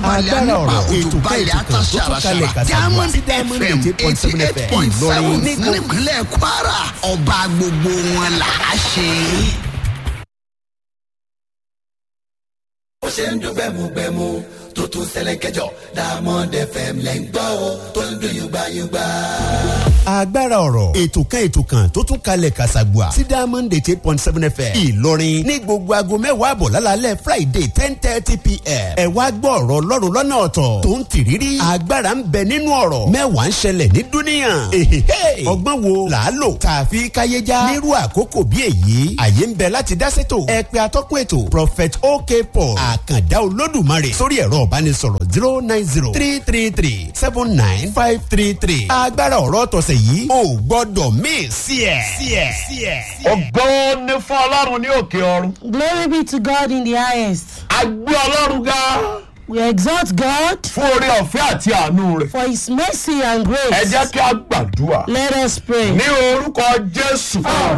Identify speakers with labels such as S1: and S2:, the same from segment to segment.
S1: balẹ̀
S2: agbára
S1: nípa
S2: ọ̀rọ̀
S1: òjò
S2: ètò kan
S1: balẹ̀
S2: ètò kan tó tún kalẹ̀
S1: àtàṣàràṣàrà
S2: kàṣàgbà
S1: diamond
S2: sí diamond
S1: fm
S2: eighty point
S1: eighty
S2: seven
S1: eight
S2: fm
S1: point seven
S2: ìlọrin ní gbogbo
S1: nípínlẹ̀ kwara ọba gbogbo wọn là á ṣe.
S3: ó ṣe ń dún gbẹmugbẹmu tó tún ṣẹlẹ̀ kẹjọ diamond fm lẹ́ ń gbọ́ o tó ń dún yùgbàyùgbà.
S2: agbára ọ̀rọ̀ ètò kan ètò kan tó tún kalẹ̀ kàṣàgbà sí diamond eight point seven fm ìlọrin ní gbogbo aago mẹ́wàá àbọ̀ lálálẹ́ friday ten thirty pm ẹ wá gbọ́ ọ̀rọ̀ ọlọ́run lọ́nà ọ̀tọ̀ tó ń tìrírí agbára ń bẹ nínú ọ̀rọ̀ mẹ́wàá ń ṣẹlẹ̀ ní dúníyàn Èhèhè. ọgbọ́n wo là á lò tààfi káyéjá nírú àkókò bí èyí àyè ń bẹ láti dá sétò ẹ pé atọ́kùn ètò prophet ok paul àkàndá olódùmarè sórí ẹ̀rọ ìbánisọ̀rọ̀ zero nine zero three three three seven nine five three three agbára ọ̀rọ̀ tọ̀sẹ̀ yìí ò gbọ́dọ̀ mí sí ẹ̀ sí ẹ̀ sí ẹ̀.
S4: ògo ni fún ọlọ́run ní òkè ọ̀run.
S5: Glory be to God in the highest.
S4: a gbé ọlọ́run ga
S5: We exalt God
S4: fún oore ọ̀fẹ́ àti àánú rẹ̀.
S5: for his mercy and
S4: ẹ
S5: grace.
S4: jẹ́ kí a gbàdúrà.
S5: Let us pray.
S4: ní orúkọ jésù.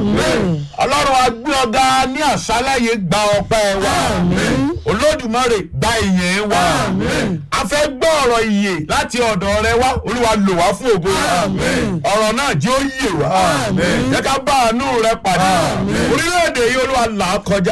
S4: ọlọ́run a gbé ọ̀gá ní àṣálẹ̀ yìí gba ọpẹ́ wa. olódùmarè gba ìyẹn wa. a fẹ́ gbọ́ ọ̀rọ̀ ìyè láti ọ̀dọ̀ rẹ wá olúwa lò wá fún ògo rẹ. ọ̀rọ̀ náà jẹ́ ó yè wá. jẹ́ ká bá àánú rẹ pàdé. orílẹ̀-èdè yìí olúwa là á kọjá.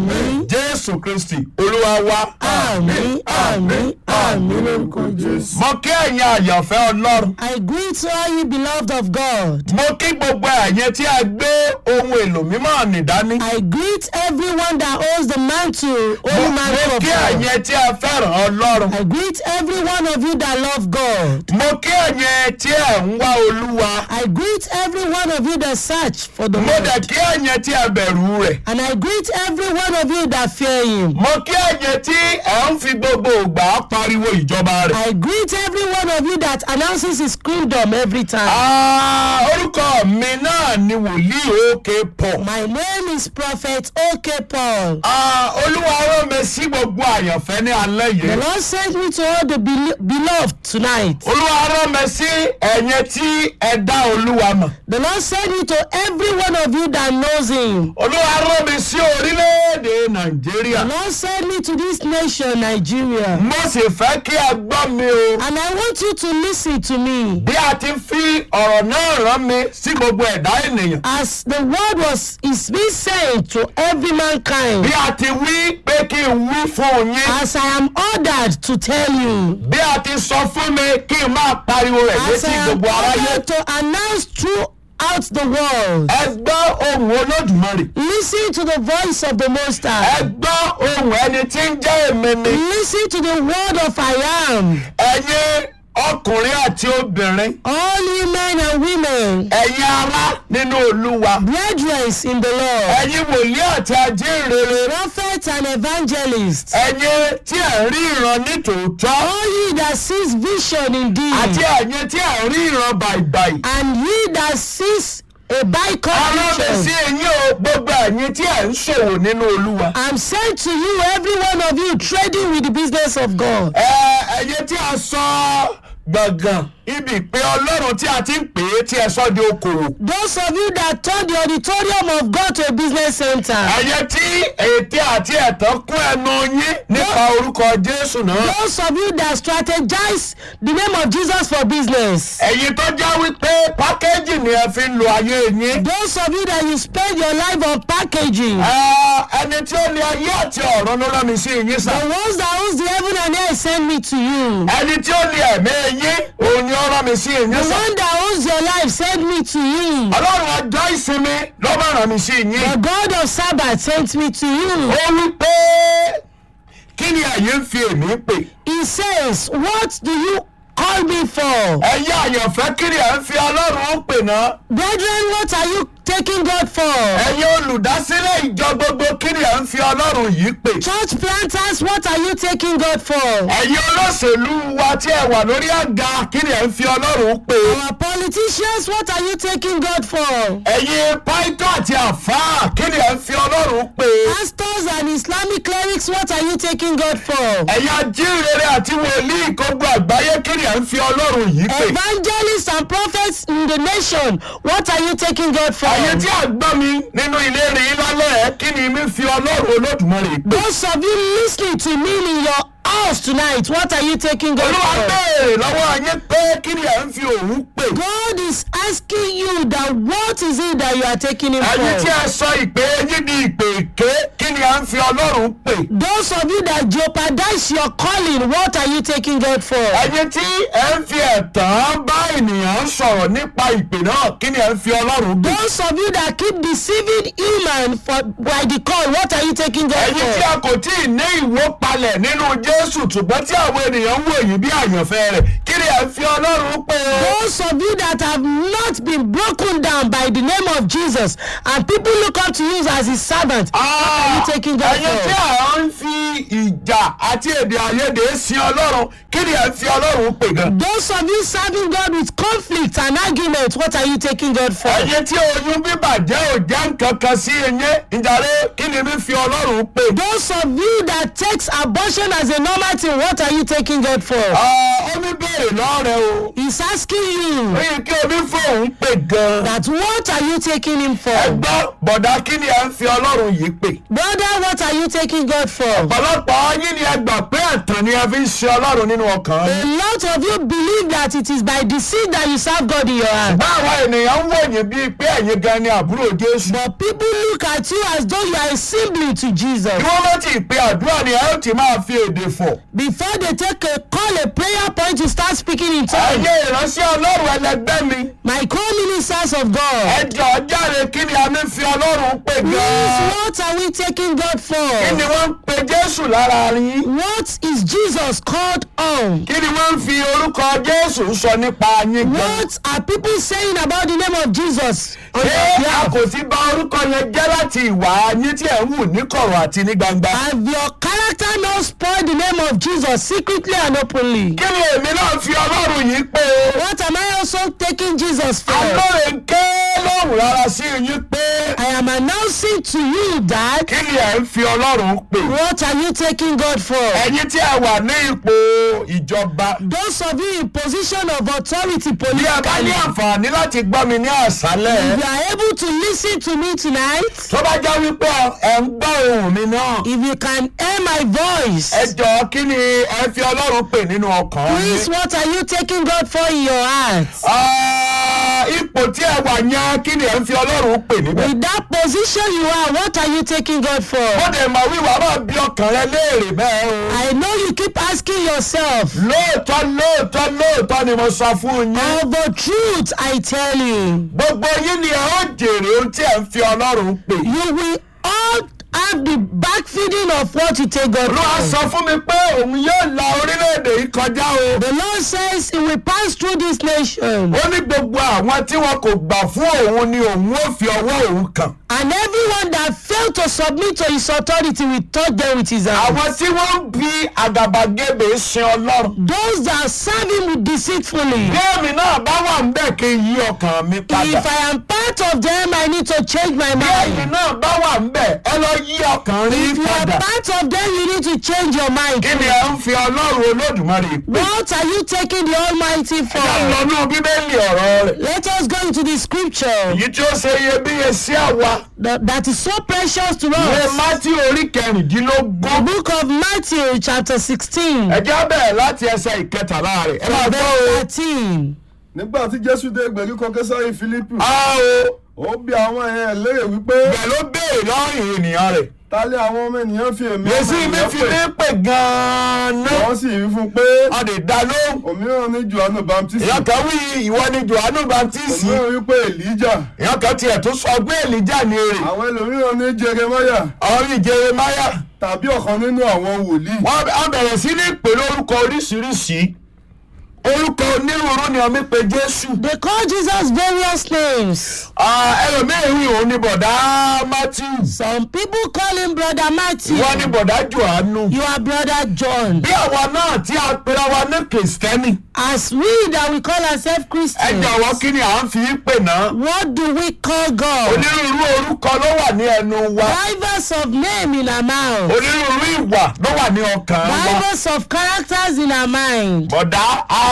S4: jésù kristi olúwa wa.
S5: Àmín, àmín, àmín lórúkọ Jésù.
S4: mo kí ẹ̀yin àyànfẹ́ ọlọ́run.
S5: I greet all you beloved of God.
S4: mo kí gbogbo ẹ̀yin tí a gbé ohun èlò mímọ́ nìdání.
S5: I greet everyone that owns the mantle,
S4: mo
S5: holy
S4: mo
S5: mantle of
S4: kí
S5: God.
S4: ẹ̀yin tí a fẹ́ràn ọlọ́run.
S5: I greet every one of you that love God.
S4: mo kí ẹ̀yin tí ẹ̀ ń wá olúwa.
S5: I greet every one of you that search for the
S4: mo dẹ̀
S5: Lord.
S4: kí ẹ̀yin tí ẹ bẹ̀rù rẹ̀.
S5: And I greet every one of you that fear him.
S4: mo kí ẹ̀yin tí ẹ̀ ń fi gbogbo ògbà pariwo ìjọba rẹ̀.
S5: I greet every one of you that announces his kingdom every time.
S4: Ah, orúkọ mi náà ni wòlíì òkè pọ̀.
S5: My name is Prophet OK Paul.
S4: Ah, olúwa rán mi sí gbogbo àyànfẹ́ ní alẹ́
S5: The
S4: yìí.
S5: Lord sent me to all the bel- beloved tonight.
S4: olúwa rán mi sí ẹ̀yin tí ẹ dá olúwa mọ̀.
S5: The Lord sent me to every one of you that knows him.
S4: olúwa rán mi sí orílẹ̀-èdè nàìjíríà.
S5: The Lord sent me to this nation, Nigeria.
S4: mo sì fẹ́ kí ẹ gbọ́ mi o.
S5: And I want you to listen to me.
S4: bí a ti fi ọ̀rọ̀ náà rán mi sí gbogbo ẹ̀dá ènìyàn.
S5: As the word was is being sent to every mankind.
S4: bí a ti wí pé kí n wí fún yín.
S5: As I am ordered to tell you.
S4: bí a ti sọ fún mi kí n máa pariwo rẹ̀
S5: As I
S4: létí
S5: am
S4: gbogbo aráyé.
S5: ordered to announce throughout the world.
S4: ẹ gbọ́ ohùn olódùmarè.
S5: Listen to the voice of the Most
S4: ẹ
S5: High.
S4: gbọ́ ohùn ẹni tí ń jẹ́ èmi ni.
S5: Listen to the word of I am.
S4: ẹ̀yin ọkùnrin àti obìnrin.
S5: All you men and women,
S4: ẹ̀yin ará nínú olúwa.
S5: brethren in the Lord,
S4: ẹ̀yin wòlíì àti ajínrere.
S5: prophets and evangelists,
S4: ẹ̀yin tí ẹ̀ ń rí ìran ní tòótọ́.
S5: all ye that sees vision
S4: àti
S5: indeed,
S4: ẹ̀yin tí ẹ̀ ń rí ìran bàìbàì.
S5: and ye that sees a bicon
S4: Ọlọ́run sí
S5: vision.
S4: eyín o gbogbo ẹ̀yin tí ẹ̀ ń ṣòwò nínú olúwa.
S5: I'm sent to you, every one of you, trading with the business of God.
S4: Ẹ ẹ̀yin tí a sọ gbọ̀ngàn ibi ìpè ọlọ́run tí a ti ń pè é tí ẹ sọ di okòwò.
S5: Those of you that turn the auditorium of God to a business center.
S4: Ẹ̀yin tí ète àti ẹ̀tàn kún ẹnu yín nípa orúkọ Jésù náà.
S5: Those of you that strategize the name of Jesus for business.
S4: Ẹ̀yin tó já wípé pákéjì ni ẹ fi ń lo ayé yín.
S5: Those of you that you spend your life on packaging.
S4: Ẹ, Ẹni tí ó ní ayé àti ọ̀run ló rán mi sí yín sá.
S5: The ones that owns the heaven and earth send me to you.
S4: Ẹni tí ó ní ẹ̀mí yín òun ni ó rán mi sí yín
S5: The
S4: sá.
S5: one that owns your life send me to you.
S4: Ọlọ́run ọjọ́ ìsinmi ló bá rán mi sí yín.
S5: The God of Sabbath sent me to you.
S4: ó wí pé kí ni ẹ̀yin ń fi èmi pè.
S5: He says, What do you call me for?
S4: ẹ̀yin àyànfẹ́ kí ni ẹ̀ ń fi ọlọ́run pè náà.
S5: Brethren, what are you taking God for?
S4: ẹ̀yin olùdásílẹ̀ ìjọ gbogbo kí ni ẹ̀ ń fi ọlọ́run yìí pè.
S5: Church planters, what are you taking God for?
S4: ẹ̀yin olóṣèlú wa tí ẹ wà lórí àga kí ni ẹ̀ ń fi ọlọ́run pè.
S5: Our politicians, what are you taking God for?
S4: ẹ̀yin pàìtọ́ àti àfáà kí ni ẹ̀ ń fi ọlọ́run pè.
S5: Pastors and Islamic clerics, what are you taking God for?
S4: ẹ̀yin ajínrere àti wòlíì gbogbo àgbáyé kí ni ẹ̀ ń fi ọlọ́run yìí pè.
S5: Evangelists and prophets in the nation, what are you taking God for?
S4: ẹ̀yin tí a gbọ́ mi nínú ilé rìn lálẹ́ kí ni mi fi ọlọ́run olódùmarè pè.
S5: Those of you listening to me in your us tonight, what are you taking God
S4: olúwa
S5: for?
S4: béèrè lọ́wọ́ yín pé kí ni ẹ̀ ń fi òun pè.
S5: God is asking you that what is it that you are taking him
S4: ẹ̀yin tí
S5: for?
S4: ẹ sọ ìpè yín di ìpè èké kí ni ẹ̀ ń fi ọlọ́run pè.
S5: Those of you that jeopardize your calling, what are you taking God for?
S4: ẹ̀yin tí ẹ̀ ń fi ẹ̀tàn bá ènìyàn sọ̀rọ̀ nípa ìpè náà kí ni ẹ̀ ń fi ọlọ́run pè.
S5: Those of you that keep deceiving human for by the call, what are you taking God
S4: ẹ̀yin tí
S5: for?
S4: a kò tí ì ní ìwó palẹ̀ nínú jésù ṣùgbọ́n tí àwọn ènìyàn ń wò yín bí àyànfẹ́ rẹ̀ kí ni ẹ̀ ń fi ọlọ́run pè.
S5: Those of you that have not been broken down by the name of Jesus and people look up to you as his servant, what are you taking God
S4: ẹ̀yin tí
S5: for?
S4: à ń fi ìjà àti èdè àìyedè sin ọlọ́run kí ni ẹ̀ ń fi ọlọ́run pè gan.
S5: Those of you serving God with conflict and argument, what are you taking God for?
S4: ẹ̀yin tí oyún bíbàjẹ́ ò jẹ́ nǹkan kan sí eyín ìjàre kí ni mi fi ọlọ́run pè.
S5: Those of you that takes abortion as a normal thing, what are you taking God for?
S4: ó ní béèrè lọ́rẹ̀ o
S5: He's asking you
S4: ó yẹ kí omi fóun pè gan.
S5: that what are you taking him for?
S4: ẹgbọ́n bọ̀dá kí ni ẹ̀ ń fi ọlọ́run yìí pè.
S5: Brother, what are you taking God for?
S4: ọ̀pọ̀lọpọ̀ yín ni ẹ gbà pé ẹ̀tàn ni ẹ fi ń ṣe ọlọ́run nínú ọkàn
S5: A
S4: yín.
S5: lot of you believe that it is by deceit that you serve God in your heart.
S4: báwọn ènìyàn ń wòyìn bíi pé ẹ̀yin gan ni àbúrò jésù.
S5: But people look at you as though you are a sibling to Jesus.
S4: kí wọ́n má ti pé àdúrà ni ẹ ó ti máa fi èdè fọ̀.
S5: Before they take a call, a prayer point, you start speaking in tongues.
S4: ẹ̀yin ìránṣẹ́ ọlọ́run ẹlẹgbẹ́ mi.
S5: My co-ministers of God.
S4: ẹ jọ jáde kí ni a mi fi ọlọ́run pè
S5: Please,
S4: gan.
S5: what are we taking God
S4: kí ni
S5: for?
S4: wọ́n ń pe jésù lára yín.
S5: What is Jesus called on?
S4: kí ni wọ́n ń fi orúkọ jésù sọ nípa yín gan.
S5: What are people saying about the name of Jesus? on your
S4: ṣé a
S5: behalf?
S4: kò ti bà orúkọ yẹn jẹ́ láti ìwà yín tí ẹ̀ ń wù ní kọ̀rọ̀ àti ní gbangba.
S5: Have your character not spoiled the name of Jesus secretly and openly?
S4: kí ni èmi náà fi ọlọ́run yìí pé o.
S5: What am I also taking Jesus for?
S4: alóore ń ké lóhùn rárá sí yín pé
S5: I am announcing to you that
S4: kí ni ẹ̀ ń fi ọlọ́run pè.
S5: what are you taking God for?
S4: ẹ̀yin tí ẹ wà ní ipò ìjọba.
S5: Those of you in position of authority
S4: bí ẹ bá ní
S5: politically,
S4: àǹfààní láti gbọ́ mi ní àṣálẹ̀.
S5: if you are able to listen to me tonight,
S4: tó bá jẹ́ wípé ẹ̀ ń gbọ́ ohùn mi náà.
S5: if you can hear my voice,
S4: ẹ jọ kí ni ẹ fi ọlọ́run pè nínú ọkàn
S5: please,
S4: yín.
S5: what are you taking God for in your heart?
S4: Ah, ipò tí ẹ wà yẹn kí ni ẹ ń fi ọlọ́run pè níbẹ̀.
S5: With that position you are, what are you taking God for?
S4: ó dẹ̀ mọ̀ wíwá máa bí ọkàn rẹ léèrè bẹ́ẹ̀ o.
S5: I know you keep asking yourself.
S4: lóòótọ́ lóòótọ́ lóòótọ́ ni mo sọ fún yín.
S5: Of the truth, I tell you,
S4: gbogbo yín ni ẹ ó jèrè ohun tí ẹ ń fi ọlọ́run pè.
S5: you will all have the backfeeding of what you take God
S4: olúwa
S5: for.
S4: sọ fún mi pé òun yóò la orílẹ̀-èdè yìí kọjá o.
S5: The Lord says He will pass through this nation,
S4: ó ní gbogbo àwọn tí wọn kò gbà fún òun ni òun ó fi ọwọ́ òun kàn.
S5: and everyone that failed to submit to His authority will touch them with His hand.
S4: àwọn tí wọ́n ń bi àgàbàgebè sin ọlọ́run.
S5: Those that serve Him deceitfully.
S4: bí èmi náà bá wà ń bẹ̀ kí n yí ọkàn mi padà.
S5: If I am part of them, I need to change my
S4: bí èmi
S5: mind.
S4: náà bá wà ń bẹ̀ ẹ lọ yí ọkàn rí
S5: If you are
S4: padà.
S5: part of them, you need to change your mind.
S4: kí ni ẹ ń fi ọlọ́run olódùmarè pè.
S5: What are you taking the Almighty
S4: ẹ
S5: for?
S4: lọ ní bíbélì ọ̀rọ̀ rẹ̀.
S5: Let us go into the scripture
S4: èyí tí ó ṣe iyebíye sí àwa.
S5: that, that is so precious to
S4: ìwé
S5: us.
S4: mátí orí kẹrìndínlógún.
S5: The book of Matthew, chapter 16,
S4: ẹ já bẹ̀rẹ̀ láti ẹsẹ̀ ìkẹtàlá rẹ̀. ẹ máa gbọ́ o.
S5: verse 13.
S6: nígbà tí jésù dé ìgbèríko késárì fílípù
S4: a o
S6: ó bí àwọn èèyàn léèrè wípé
S4: bẹ̀ ló béèrè lọ́rùn ènìyàn rẹ̀.
S6: ta lé àwọn ọmọ ènìyàn fi èmi
S4: yèsí
S6: ọmọ
S4: mi
S6: ènìyàn
S4: fi
S6: pè
S4: mí pè gan-an.
S6: wọ́n sì wí fún un pé
S4: a lè dá lóhùn.
S6: òmíràn ní johannu baptist
S4: èèyàn kan wí ìwọ ni johannu baptist.
S6: òmíràn wí pé elijah
S4: èèyàn kan tiẹ̀ tó sọ pé èlìjà ni èrè.
S6: àwọn ẹlòmíràn ní jeremiah
S4: àwọn bíi jeremaya.
S6: tàbí ọ̀kan nínú àwọn wòlíì
S4: wọ́n á bẹ̀rẹ̀ sí ní pè lórúkọ oríṣiríṣi. orúkọ onírúurú ni ọmọ pé jésù.
S5: They call Jesus various names.
S4: Ah, ẹlòmíín wí òun ni bọ̀dá matthew.
S5: Some people call him Brother Matthew.
S4: wọ́n ní bọ̀dá johannu.
S5: You are Brother John.
S4: bí àwa náà tí a pera wa ní kìrìsìtẹ́nì.
S5: As we that we call ourselves
S4: ẹ
S5: Christians,
S4: jọ̀wọ́ kí ni à ń fi í pè náà.
S5: what do we call God?
S4: onírúurú orúkọ ló wà ní ẹnu wa.
S5: Divers of name in our mouth.
S4: onírúurú ìwà ló wà ní ọkàn wa.
S5: Divers of characters in our mind.
S4: bọ̀dá a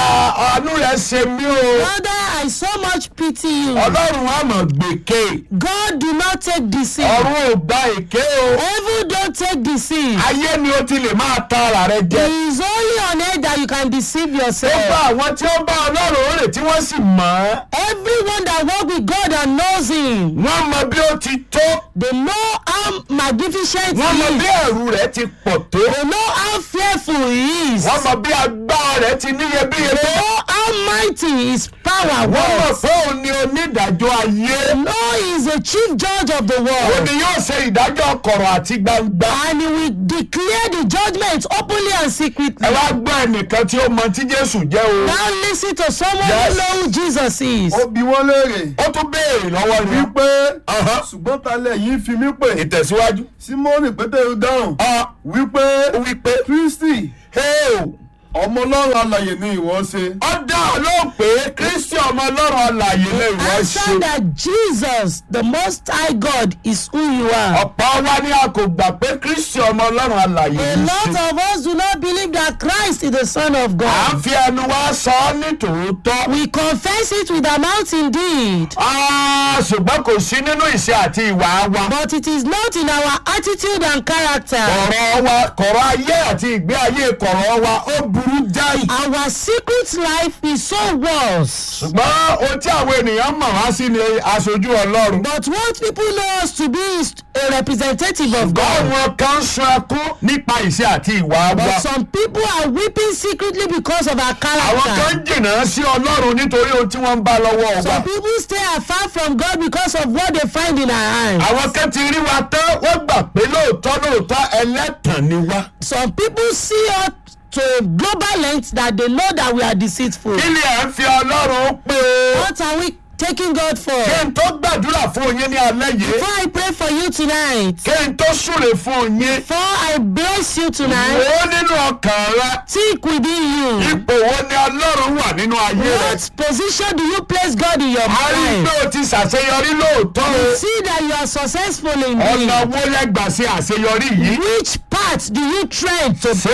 S4: "Ah, àánú rẹ̀ ṣe mí o
S5: Father, I so much pity you.
S4: ọlọ́run á mọ̀ gbèké
S5: God do not take deceit.
S4: ọ̀run ò gba èké o
S5: Heaven don't take deceit.
S4: ayé ni o ti lè máa ta ara rẹ jẹ.
S5: It is only on earth that you can deceive
S4: ó bá
S5: yourself.
S4: àwọn tí ó bá ọlọ́run rè tí wọ́n sì mọ̀ ọ́
S5: Everyone that walk with God and knows Him,
S4: wọ́n mọ bí ó ti tó
S5: they know how magnificent
S4: wọ́n mọ
S5: He
S4: bí
S5: is.
S4: ẹ̀rù rẹ̀ ti pọ̀ tó
S5: They know how fearful He is.
S4: wọ́n mọ bí agbára rẹ̀ ti níyebíye
S5: They
S4: tó
S5: know how mighty His power
S4: wọ́n mọ̀
S5: was.
S4: pé òun ni onídàájọ́ ayé
S5: They know He is the chief judge of the
S4: òun
S5: world.
S4: ni yóò ṣe ìdájọ́ kọ̀rọ̀ àti gbangba.
S5: And He will declare the judgment openly and secretly.
S4: ẹ wá gbọ́ ẹnìkan tí ó mọ tí jésù jẹ́ o
S5: Now listen to someone
S4: Yes.
S5: who know who Jesus is.
S6: ó bi wọ́n léèrè
S4: ó tún béèrè lọ́wọ́ ni
S6: wípé
S4: Ọ̀hán.
S6: ṣùgbọ́n talẹ̀ yìí fi mí pè
S4: ìtẹ̀síwájú
S6: símọ́nì pétérù dáhùn
S4: ọ
S6: wípé
S4: wípé
S6: kristi
S4: heo
S6: ọmọ ọlọ́run alàyè ni ìwọ ṣe.
S4: ó dá ọ lóhùn pé kristi ọmọ ọlọ́run alàyè lè wọ́n
S5: Answer
S4: ṣe.
S5: that Jesus, the Most High God, is who you are.
S4: ọ̀pọ̀ wa ni a kò gbà pé kristi ọmọ ọlọ́run alàyè
S5: A
S4: ní
S5: lot
S4: ṣe.
S5: of us do not believe that Christ is the Son of
S4: à ń
S5: God.
S4: fi ẹnu wa sọ ọ́ ní tòótọ́.
S5: We confess it with our mouth indeed,
S4: Ah, ṣùgbọ́n kò sí nínú ìṣe àti ìwà wa.
S5: but it is not in our attitude and character.
S4: kọ̀rọ̀ wa kọ̀rọ̀ ayé àti ìgbé ayé kọ̀rọ̀ wa ó burú jáì.
S5: Our secret life is so worse.
S4: ṣùgbọ́n ohun tí àwọn ènìyàn mọ̀ wá sí ni aṣojú ọlọ́run.
S5: But what people know us to be is a representative of God.
S4: àwọn kan ń sun ẹkún nípa ìṣe àti ìwà wa.
S5: But some people are weeping secretly because of our
S4: àwọn kan
S5: character.
S4: ń jìnnà sí ọlọ́run nítorí ohun tí wọ́n ń bá lọ́wọ́ wa.
S5: Some people stay afar from God because of what they find in our hands.
S4: àwọn kan ti rí wa tán wọ́n gbà pé lóòótọ́ lóòótọ́ ẹlẹ́tàn ni wá.
S5: Some people see us to a global length that they know that we are deceitful.
S4: kí ni ẹ̀ ń fi ọlọ́run pé o.
S5: What are we taking God for?
S4: kí n tó gbàdúrà fún yín ní alẹ́ yìí.
S5: Before I pray for you tonight,
S4: kí n tó súre fún yín.
S5: before I bless you
S4: wò
S5: tonight,
S4: ó nínú ọkàn rẹ.
S5: think within you.
S4: ipò wo ni ọlọ́run wà nínú ayé rẹ.
S5: What position do you place God in your
S4: a rí i pé
S5: life?
S4: o ti ṣàṣeyọrí lóòótọ́ o.
S5: See that you are successful in
S4: ọ̀nà
S5: it.
S4: wo lẹ́gbàá ṣe àṣeyọrí yìí.
S5: Which part do you tread to?
S4: ṣé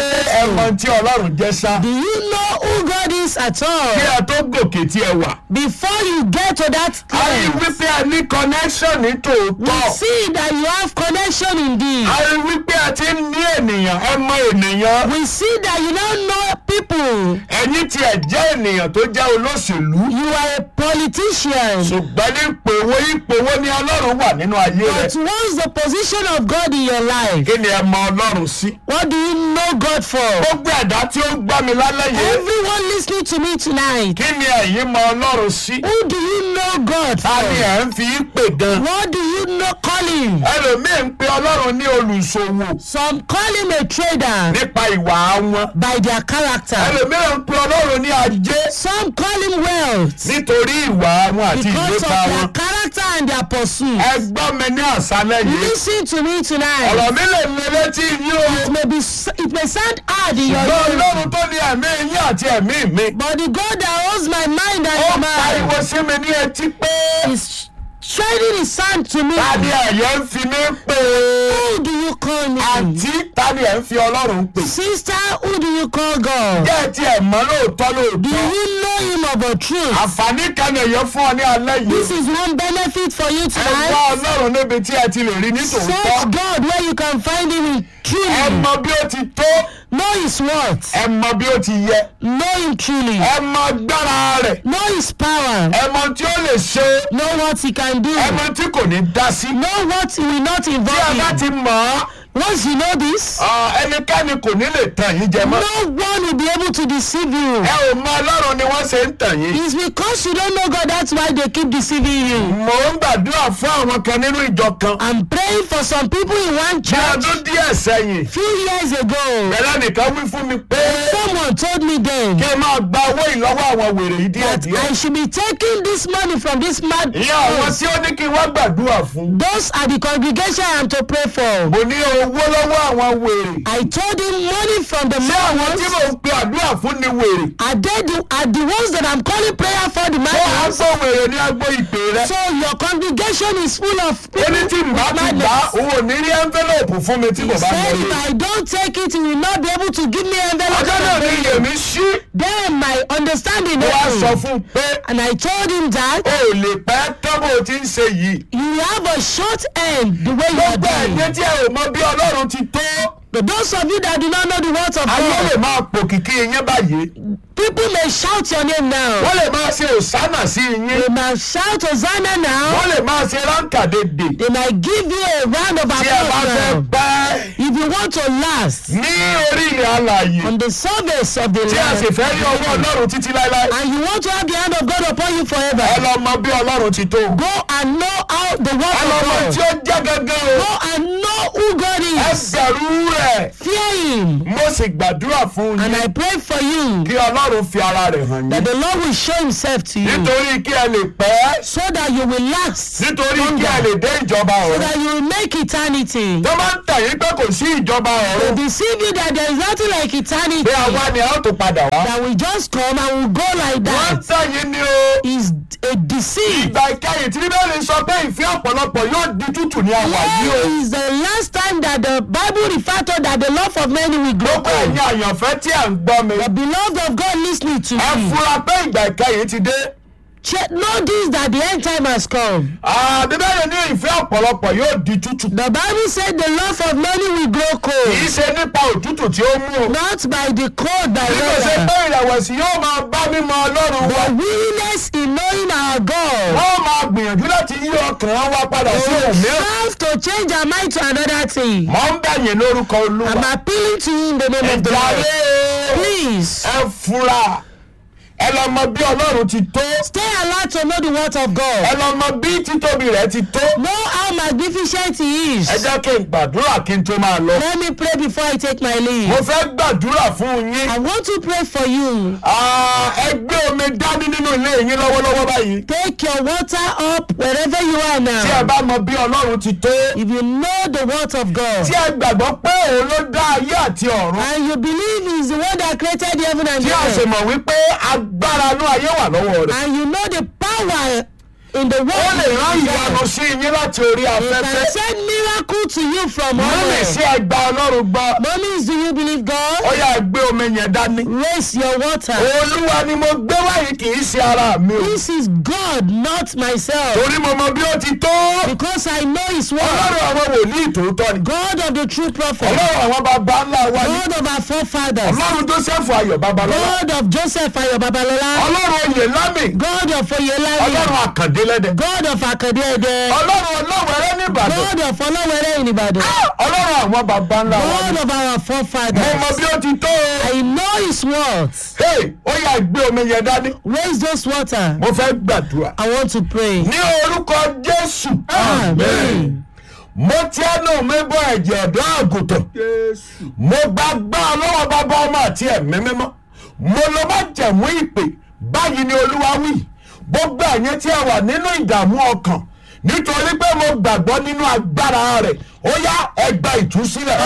S4: ẹ mọ tí ọlọ́run jẹ́ sá.
S5: Do you know who God is at
S4: kí
S5: all?
S4: ẹ tó gòkè tí ẹ wà.
S5: Before you get to that
S4: a rí i
S5: point,
S4: wípé ẹ ní connection ní
S5: we
S4: tòótọ́.
S5: see that you have connection indeed.
S4: a rí i wípé ẹ ti ń ní ènìyàn ẹ mọ ènìyàn.
S5: We see that you don't know people.
S4: ẹ̀yin tí ẹ jẹ́ ènìyàn tó jẹ́ olóṣèlú.
S5: You are a politician.
S4: ṣùgbọ́n ní ipò wo ipò wo ni ọlọ́run wà nínú ayé
S5: But
S4: rẹ.
S5: what's the position of God in your life?
S4: kí ni ẹ mọ ọlọ́run sí.
S5: What do you know God for?
S4: gbogbo ẹ̀dá tí ó ń gbá mi lálẹ́ yìí.
S5: Everyone listening to me tonight,
S4: kí ni ẹ̀yin mọ ọlọ́run sí.
S5: who do you know God
S4: ta ni
S5: for?
S4: ẹ̀ ń fi í pè gan.
S5: What do you know call him?
S4: ẹlòmíì ń pe ọlọ́run ní olùṣòwò
S5: Some call him a trader
S4: nípa ìwà wọn.
S5: by their character.
S4: ẹlòmíì ń pe ọlọ́run ní ajé
S5: Some call him wealth
S4: nítorí ìwà wọn àti
S5: because of
S4: ìlépa
S5: their
S4: wọn.
S5: character and their pursuit.
S4: ẹ gbọ́ mi ní àṣálẹ́ yìí.
S5: Listen to me tonight.
S4: ọ̀rọ̀ mi lè lé létí yín
S5: It
S4: o.
S5: may be it may sound hard in your
S4: ṣùgbọ́n
S5: ear,
S4: ọlọ́run tó ní ẹ̀mí yín àti ẹ̀mí mi.
S5: but the God that holds my mind
S4: ó
S5: and
S4: pariwo
S5: mind
S4: sí mi ní etí pé.
S5: is shining his hand to me.
S4: tani ẹ̀yẹ ń fi mí pè é.
S5: Who do you call me?
S4: àǹtí tani ẹ̀ ń fi ọlọ́run pè.
S5: Sister, who do you call God?
S4: jẹ́ ti ẹ̀ mọ́ lóòótọ́
S5: Do
S4: lóòótọ́.
S5: you know him of a truth?
S4: àǹfààní kan èèyàn fún ọ ní alẹ́
S5: This
S4: yìí.
S5: is one benefit for you
S4: ẹ wá
S5: tonight.
S4: ọlọ́run níbi tí ẹ ti lè rí ní
S5: Search
S4: tòótọ́.
S5: God where you can find him in
S4: ẹ
S5: truly.
S4: mọ bí ó ti tó.
S5: Know his words.
S4: ẹ mọ bí ó ti yẹ.
S5: Know him truly.
S4: ẹ mọ agbára rẹ̀.
S5: Know his power.
S4: ẹ mọ tí ó lè ṣe.
S5: Know what he can do.
S4: ẹ mọ tí kò ní dá sí.
S5: Know what he will not
S4: tí ẹ
S5: involve
S4: bá
S5: in.
S4: ti mọ̀ ọ́
S5: Once you know this,
S4: ah, ẹnikẹ́ni kò ní lè tàn yín jẹ mọ́.
S5: no one will be able to deceive you.
S4: ẹ ò mọ ọlọ́run ni wọ́n ṣe ń tàn yín.
S5: It's because you don't know God, that's why they keep deceiving you.
S4: mò ń gbàdúrà fún àwọn kan nínú ìjọ kan.
S5: I'm praying for some people in one
S4: ní
S5: church
S4: ọdún díẹ̀ sẹ́yìn.
S5: few years ago.
S4: bẹ̀rẹ̀ nìkan wí fún mi pé
S5: Someone told me then
S4: kí n máa gba owó ìlọ́wọ́ àwọn wèrè yìí díẹ̀
S5: that
S4: díẹ̀.
S5: I should be taking this money from this mad
S4: ìyá àwọn
S5: house.
S4: tí ó ní kí n wá gbàdúrà fún.
S5: Those are the congregation I am to pray for.
S4: mo ní owó lọ́wọ́ àwọn wèrè.
S5: I told him money from the
S4: ṣé
S5: mad
S4: àwọn tí
S5: ones.
S4: mò ń pe àdúrà fún ni wèrè.
S5: Are they the, are the ones that I'm calling prayer for the
S4: ó
S5: mad
S4: wá
S5: ones?
S4: gbọ́ wèrè ní agbo ìpè rẹ.
S5: So your congregation is full of
S4: ó ní tí
S5: people
S4: n bá
S5: with
S4: ti gbà á
S5: madness.
S4: òun ò ní rí envelope fún mi tí
S5: He
S4: kò bá
S5: said if
S4: lọ
S5: I don't take it, he will not be able to give me
S4: ọjọ́
S5: envelope.
S4: náà náà ní iyèmí sí.
S5: Then my understanding
S4: mo wá sọ
S5: opened.
S4: fún un pé
S5: And I told him that
S4: o ò lè pẹ́ tán bó o ti ń ṣe yìí.
S5: you have a short end the way you are
S4: gbogbo
S5: doing.
S4: ẹ̀yẹ tí ẹ ò mọ bí ọlọ́run ti tó.
S5: But those of you that do not know the words of
S4: ayé lè
S5: God,
S4: máa pò kìkì yín báyìí.
S5: people may shout your name now.
S4: wọ́n lè máa ṣe òsánà sí yín.
S5: They might shout Hosanna now.
S4: wọ́n lè máa ṣe ránkàdédè.
S5: They might give you a round of
S4: tí ẹ bá
S5: applause
S4: fẹ́
S5: now.
S4: pẹ́
S5: If you want to last
S4: ní orí ilẹ̀ alàyè
S5: on the surface of the
S4: tí a sì
S5: land
S4: fẹ́ rí ọwọ́ ọlọ́run títí láéláé.
S5: and you want to have the hand of God upon you
S4: ẹ
S5: forever,
S4: lọ mọ bí ọlọ́run ti tó.
S5: go and know how the
S4: ẹ
S5: word
S4: lọ mọ
S5: of
S4: tí
S5: God.
S4: ó jẹ́ gangan o.
S5: Go and know who God
S4: ẹ
S5: is.
S4: bẹ̀rù rẹ̀.
S5: Fear Him.
S4: mo sì gbàdúrà fún
S5: And
S4: yín
S5: I pray for you
S4: kí ọlọ́run fi ara rẹ̀ hàn
S5: that
S4: yín.
S5: the Lord will show Himself to you
S4: nítorí kí ẹ lè pẹ́.
S5: so that you will last,
S4: nítorí kí ẹ lè dé ìjọba
S5: so
S4: ọ̀run.
S5: that you will make eternity.
S4: tó máa ń tàn yín pé kò sí ìjọba
S5: They
S4: ọ̀run.
S5: deceive you that there is nothing like eternity
S4: pé àwa ni a ó tó padà wá.
S5: that will just come and will go like
S4: wọ́n
S5: that.
S4: tàn yín ni o.
S5: Is a deceit.
S4: ìgbà ìkẹyìn tí bíbélì sọ pé ìfẹ́ ọ̀pọ̀lọpọ̀ yóò di tútù ní àwà yìí o.
S5: Where is the last time that the Bible referred to that the love of many will grow
S4: gbogbo ẹ̀yin
S5: cold?
S4: àyànfẹ́ tí à ń gbọ́ mi.
S5: The beloved of God listening to
S4: ẹ
S5: me.
S4: fura pé ìgbà ìkẹyìn ti dé.
S5: Che- Know this that the end time has come.
S4: Ah, bíbélì ní ìfẹ́ ọ̀pọ̀lọpọ̀ yóò di tútù.
S5: The Bible said the love of many will grow
S4: kì í
S5: cold.
S4: ṣe nípa òtútù tí ó mú o.
S5: Not by the cold, by
S4: bí kò ṣe
S5: weather.
S4: pé ìrẹ̀wẹ̀sì yóò máa bá mímọ ọlọ́run wa.
S5: The willingness in knowing our God.
S4: wọ́n máa gbìyànjú láti yí ọkàn wa padà sí òmíràn.
S5: Have to change our mind to another thing.
S4: mọ̀ ń bẹ̀yìn lórúkọ
S5: I'm
S4: olúwa.
S5: appealing to you in the name of the
S4: ẹ̀dá
S5: Lord.
S4: rẹ̀
S5: Please
S4: ẹ fura. ẹ lọ mọ bí ọlọ́run ti tó.
S5: stay alert to know the word of
S4: ẹ
S5: God.
S4: lọ mọ bí títóbi rẹ̀ ti tó.
S5: Know how magnificent He is.
S4: ẹ jẹ́ kí n gbàdúrà kí n tó máa lọ.
S5: Let me pray before I take my
S4: mo
S5: leave.
S4: fẹ́ gbàdúrà fún yín.
S5: I want to pray for you.
S4: Ah, ẹ gbé omi dání nínú ilé yín lọ́wọ́lọ́wọ́ báyìí.
S5: Take your water up wherever you are
S4: tí ẹ
S5: now.
S4: bá mọ bí ọlọ́run ti tó.
S5: If you know the word of God
S4: tí ẹ gbàgbọ́ pé òun ló dá ayé àti ọ̀run.
S5: and you believe He is the one that created the heaven and
S4: tí
S5: the
S4: a sì
S5: earth,
S4: mọ̀ wípé agbára inú ayé wà lọ́wọ́ rẹ̀.
S5: and you know the power in the
S4: ó
S5: world,
S4: lè rán
S5: He
S4: ìyanu sí yín láti orí
S5: can
S4: afẹ́fẹ́.
S5: send miracle to you from
S4: mọ́mì sí
S5: heaven.
S4: ẹgbà ọlọ́run gbọ́.
S5: Mommies, do you believe
S4: ó
S5: God?
S4: yà gbé omi yẹn dání.
S5: Raise your water.
S4: olúwa ni mo gbé wáyé kì í ṣe ara mi o.
S5: This is God, not myself.
S4: torí mo mọ bí ó ti tó.
S5: Because I know His word.
S4: ọlọ́run àwọn wòlíì tòótọ́ ni.
S5: God of the true prophet.
S4: ọlọ́run àwọn bàbá ńlá wa ni.
S5: God of our forefathers.
S4: ọlọ́run joseph ayọ̀ babalọ́lá.
S5: God of Joseph Ayo Babalola.
S4: ọlọ́run oyè lámì.
S5: God of Oyelami.
S4: ọlọ́run àkàndé lẹ́dẹ̀.
S5: God of Akadede.
S4: ọlọ́run ọlọ́wẹ̀rẹ́ nìbàdàn.
S5: God of Olowere in Ibadan.
S4: ọlọ́run àwọn bàbá ńlá wa ni.
S5: God of our
S4: mo mọ
S5: forefathers.
S4: bí ó ti tó o.
S5: I know His words.
S4: hey ó yà gbé omi yẹn dání.
S5: Raise those water.
S4: mo fẹ́ gbàdúrà.
S5: I want to pray.
S4: ní orúkọ jésù.
S5: Amen.
S4: mo ti ẹnu mi bọ ẹ̀jẹ̀ ọ̀dọ́ àgùntàn. mo gba gbá ọlọ́wọ́ bàbá ọmọ àti ẹ̀mí mímọ́. mo lọ bá jẹ̀mú ìpè báyìí ni olúwa wí. gbogbo ẹ̀yin tí ẹ wà nínú ìdààmú ọkàn nítorí pé mo gbàgbọ́ nínú agbára rẹ̀ ó yá ẹgbà ìtúsílẹ̀.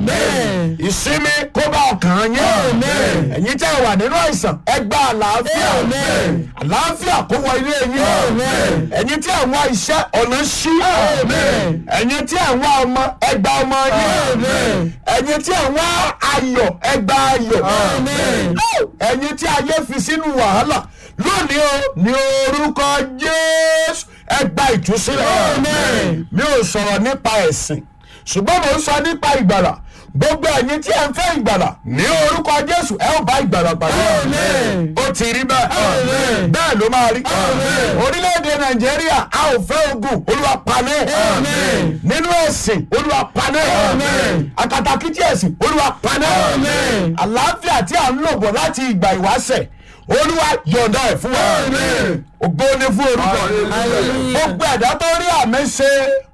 S5: Amen.
S4: ìsinmi kó bá ọkàn yín.
S5: Amen.
S4: ẹ̀yin tí ẹ wà nínú àìsàn ẹgbà àlàáfíà.
S5: Amen.
S4: àlàáfíà kó wọ ilé yín.
S5: Amen.
S4: ẹ̀yin tí ẹ ń wá iṣẹ́ ọ̀nà ṣí.
S5: Amen.
S4: ẹ̀yin tí ẹ ń wá ọmọ ẹgbà ọmọ yín.
S5: Amen.
S4: ẹ̀yin tí ẹ ń wá ayọ̀ ẹgbà ayọ̀.
S5: Amen.
S4: ẹ̀yin tí ayé fi sínú wàhálà lónìí o ní orúkọ jésù ẹgbà ìtúsílẹ̀.
S5: Amen.
S4: mi ò sọ̀rọ̀ nípa ẹ̀sìn ṣùgbọ́n mo ń sọ nípa ìgbàlà gbogbo ẹ̀yin tí ẹ ń fẹ́ ìgbàlà ní orúkọ jésù ẹ ó bá ìgbàlà pàdé.
S5: Amen.
S4: ó ti rí bẹ́ẹ̀
S5: Amen.
S4: bẹ́ẹ̀ ló máa rí.
S5: Amen.
S4: orílẹ̀-èdè nàìjíríà a ò fẹ́ ogun olúwa panẹ́.
S5: Amen.
S4: nínú ẹ̀sìn olúwa panẹ́.
S5: Amen.
S4: akatakítí ẹ̀sìn olúwa panẹ́.
S5: Amen.
S4: àlàáfíà tí a ń lò bọ̀ láti ìgbà ìwáṣẹ̀ olúwa yọ̀ǹda ẹ̀ fún wa.
S5: Amen.
S4: ògo ni fún orúkọ rẹ̀
S5: Hallelujah.
S4: gbogbo ẹ̀dá tó rí àmì ṣe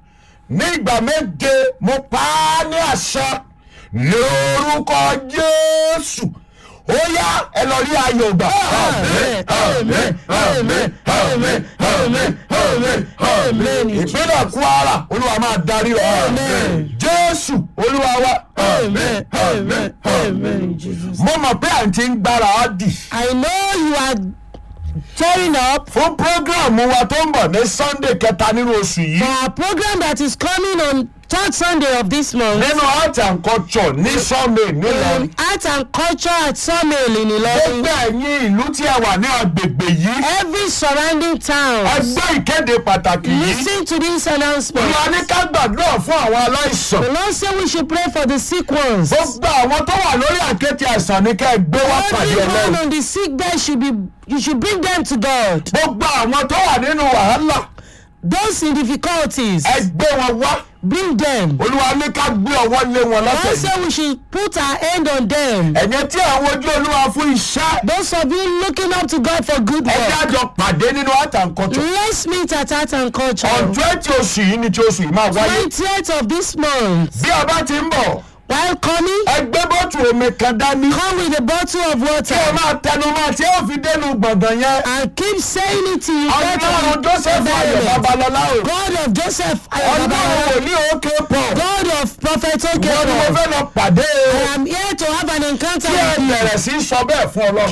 S4: ní ìgbà méje mo pa á ní àṣà ní orúkọ jésù ó yá ẹ lọ rí ayọ̀ gbà.
S5: Amen. Amen. Amen. Amen. Amen. Amen. Amen.
S4: ìpínlẹ̀ kwara olúwa máa darí wa
S5: Amen.
S4: jésù olúwa wa.
S5: Amen. Amen. Amen. in Jesus.
S4: mo mọ̀ pé à ń ti ń gbára á dì
S5: I know you are tearing up
S4: fún prógráàmù wa tó ń bọ̀ ní sunday kẹta nínú oṣù
S5: for
S4: yìí
S5: our program that is coming on third sunday of this month
S4: nínú art and culture ní sọ́ọ̀mẹ̀ nílọrin.
S5: in art and culture at sawmill in ilorin
S4: gbogbo ẹ̀yin ìlú tí ẹ wà ní agbègbè yìí
S5: every surrounding town
S4: ẹgbẹ́ ìkéde pàtàkì yìí
S5: lis ten to this announcement
S4: ìwà ní ká gbàdúrà fún àwọn aláìsàn
S5: the lord say we should pray for the sick ones
S4: gbogbo àwọn tó wà lórí àkéte àìsàn ní ká ẹ gbé wá pàdé
S5: everyone
S4: ọlọ́run
S5: on the sick bed should be you should bring them to god
S4: gbogbo àwọn tó wà nínú wàhálà
S5: those in difficulties
S4: ẹ gbé wọn wá
S5: bring them
S4: olúwa ní ká gbé ọwọ́ lé wọn
S5: the lord
S4: lọ́sẹ̀
S5: say we should put our hand on them
S4: ẹ̀yẹ tí àwọn ojú olúwa fún iṣẹ́
S5: those of you looking up to god for good
S4: ẹ
S5: work
S4: dájọ pàdé nínú art and culture
S5: let's meet at art and culture
S4: on twenty oṣù yìí ni tí oṣù yìí máa wáyé
S5: twentieth of this month
S4: bí a bá ti ń bọ̀
S5: while coming
S4: ẹ gbé bọ́tù omi kan dání
S5: come with a bottle of
S4: tí ẹ
S5: water
S4: máa tẹnu máa tí ó fi dénú gbọ̀ngàn yẹn
S5: and keep saying it till you get to
S4: ọlọ́run
S5: the
S4: joseph ayọ̀
S5: environment.
S4: babalọ́lá o
S5: God of Joseph
S4: ọlọ́run
S5: Ayababa,
S4: wòlíì òkè pọ̀
S5: God of Prophet
S4: wọ́n ni mo
S5: Okebo,
S4: fẹ́ lọ pàdé o
S5: I am here to have an encounter
S4: tí ẹ
S5: with you.
S4: bẹ̀rẹ̀ sí í sọ bẹ́ẹ̀ fún ọlọ́run.